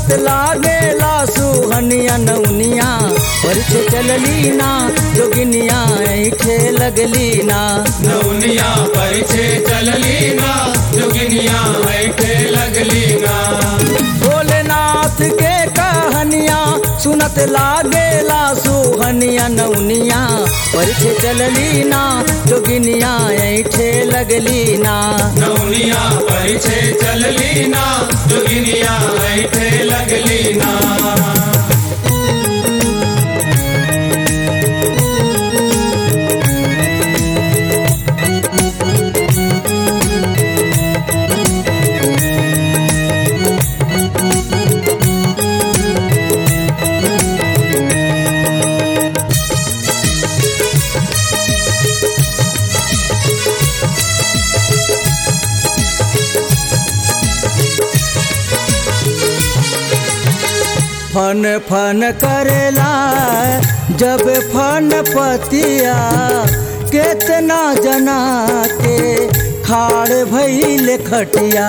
सुनत लागेला सुहनिया नौनिया परिछे चलली ना जोगिनिया ऐठे लगली ना नौनिया परिछे चलली ना जोगिनिया ऐठे लगली ना भोलेनाथ के कहानिया सुनत लागेला सुहनिया नौनिया परिछे चलली ना जोगिनिया ऐठे लगली ना नौनिया परिछे चलली ना जोगिनिया ऐठे लगली ना फन फन करेला जब फन पतिया केतना जना के खाड़ भइल खटिया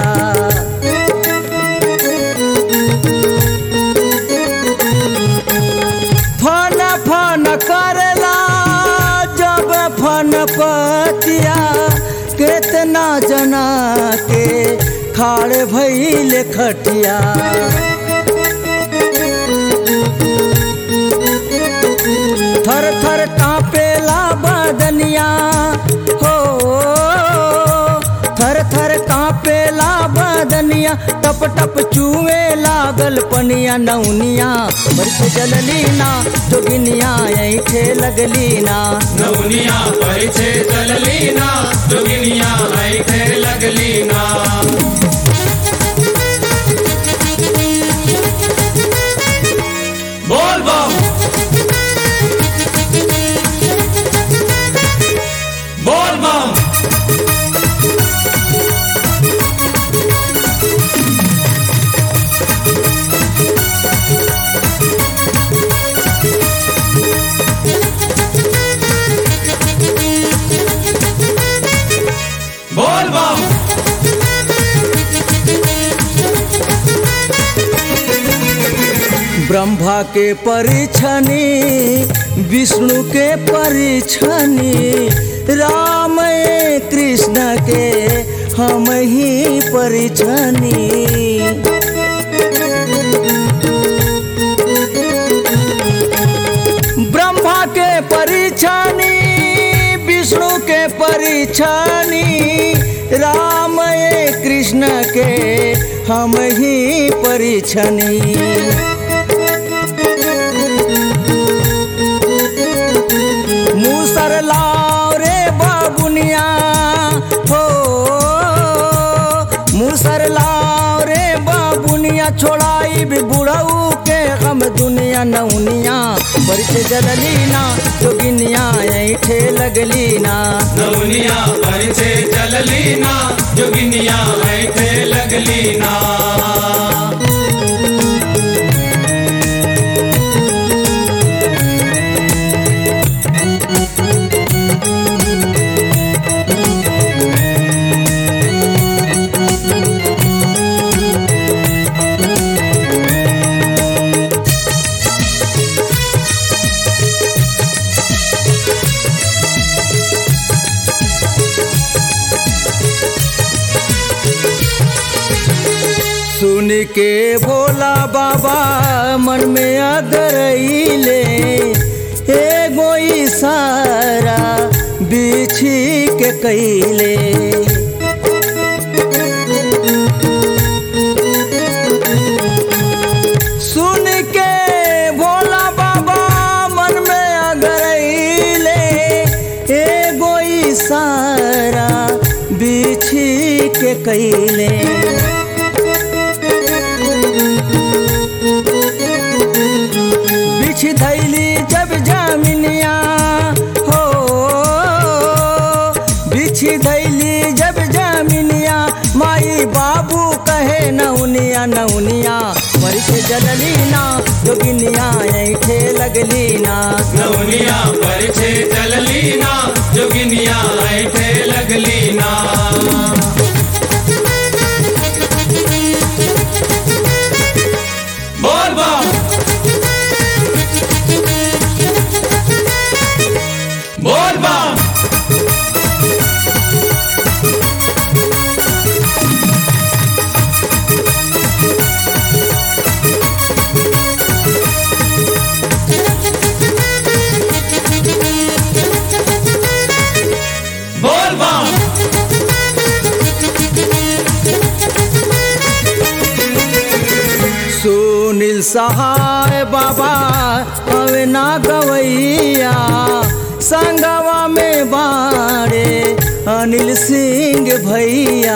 फन फन करेला जब फन पतिया केतना जना के खाड़ भइल खटिया थर थर कांपेला बदनिया हो थर थर कांपेला बदनिया टप टप चूवे लागल पनिया नौनिया बरसे जलली ना जोगिनिया ऐठे लगली ना नौनिया परिछे चलली ना जोगिनिया ऐठे लगली ना बोल बम बोल बम बोल बम ब्रह्मा के परिछनी विष्णु के परिछनी राम कृष्ण के हम ही परिछनी ब्रह्मा के परिछनी विष्णु के परिछनी राम कृष्ण के हम ही परिछनी मूसर लाओ रे बाबुनिया हो मूसर लाओ रे बाबुनिया छोड़ाई भी बुढ़ऊ के हम दुनिया नौनिया बरसे जलली ना जोगिनिया ऐठे लगली ना नौनिया परिछे चलली ना जोगिनिया ऐठे लगली ना सुन के भोला बाबा मन में अगरैले एगो इशारा बिछी के कैले सुन के भोला बाबा मन में अगरैले एगो इशारा बिछी के कैले बिछ धैली जब जामिनिया हो बिछ धैली जब जामिनिया माई बाबू कहे नौनिया नौनिया परिछ जलली ना जोगिनिया ऐठे लगली ना नौनिया परिछे चलली ना जोगिनिया ऐठे लगली ना सुनील सहाय बाबा हवे ना गवैया संगवा में बारे अनिल सिंह भैया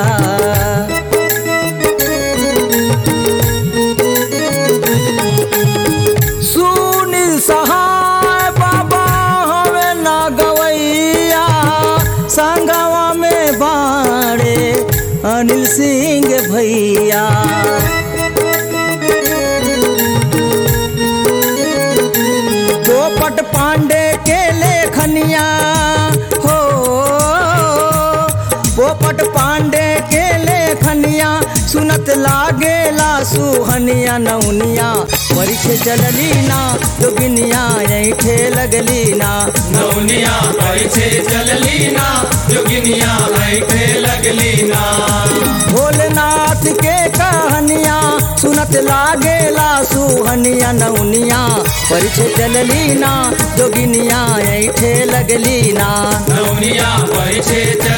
सुनील सहाय बाबा हवे ना गवैया संगवा में बारे अनिल सिंह भैया पोपट पांडे के लेखनिया हो पोपट पांडे के लेखनिया सुनत लागेला सुहनिया नौनिया परीक्षे चललीना जोगिनिया ऐठे लगलीना नौनिया परिछे चललीना जोगिनिया ऐठे लगलीना भोलेनाथ के कहानिया सुनत लागेला सुहनिया नौनिया परिछे चललीना जोगिनिया ऐठे लगलीना नौनिया परिछे चल